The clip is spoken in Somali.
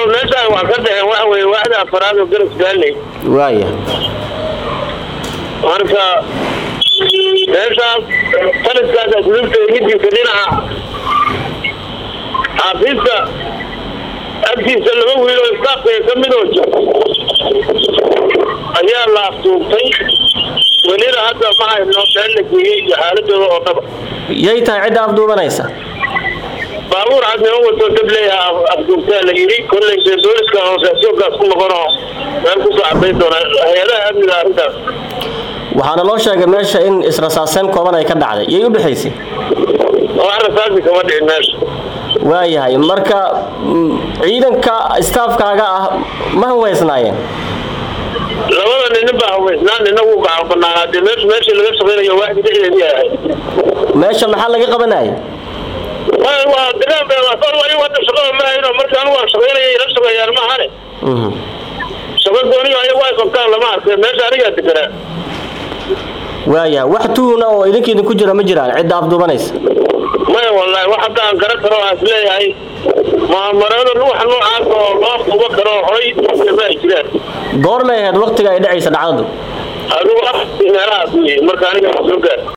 meeshaan wax ka dhexeen waxa weye waaxda afaraad oo garas gaalley waaya marka meeshaas taliskaas asluubta midiisa dhinaca xaafiiska agtiisa laba wiil oo istaafka ka mid oo jir ayaa la aftuubtay welina hadda ma hayno meel la geeyey iyo xaaladooda oo dhaba yay tahay cidda afduubanaysa baabuur cad nima wato dableeyaha afduubtaa la yidhi kolley dee booliska hoosaasoonkaas ku noqonoo meel kusoo cadayn doona hay-adaha amniga arrintaas waxaana loo sheegay meesha in israsaaseyn kooban ay ka dhacday yay u dhexaysay wax rasaasi kama dhicin meesha waayahay marka mm, ciidanka istaafkaaga ah ma hanweysnaayeen labada ninin baa haweysnaa nina wuu gacan banaanaa dee meesha meeshii laga shaqaynayo waaxdi dhexdeedii ahay meesha maxaa laga qabanayay waa waa degaan be waa soo wali hadda shaqada ma hayno marka anigu waan shaqaynaya ila shaqeeyaan ma ahane Mhm. shaqo gooniyo ayagu ay qabtaan lama arkay meesha anigaa deganaa waayahay wax tuhuna oo idinka idinku jira ma jiraan cidda afduubanaysa maya wallahi wax hadda aan garan karo aan isleeyahay muamarado wax noocaas oo loo qubo karo horay ma ay jiraan goormay ahayd waqtiga ay dhacaysa dhacdadu adigu ah meelahaas wey marka aniga soo gaar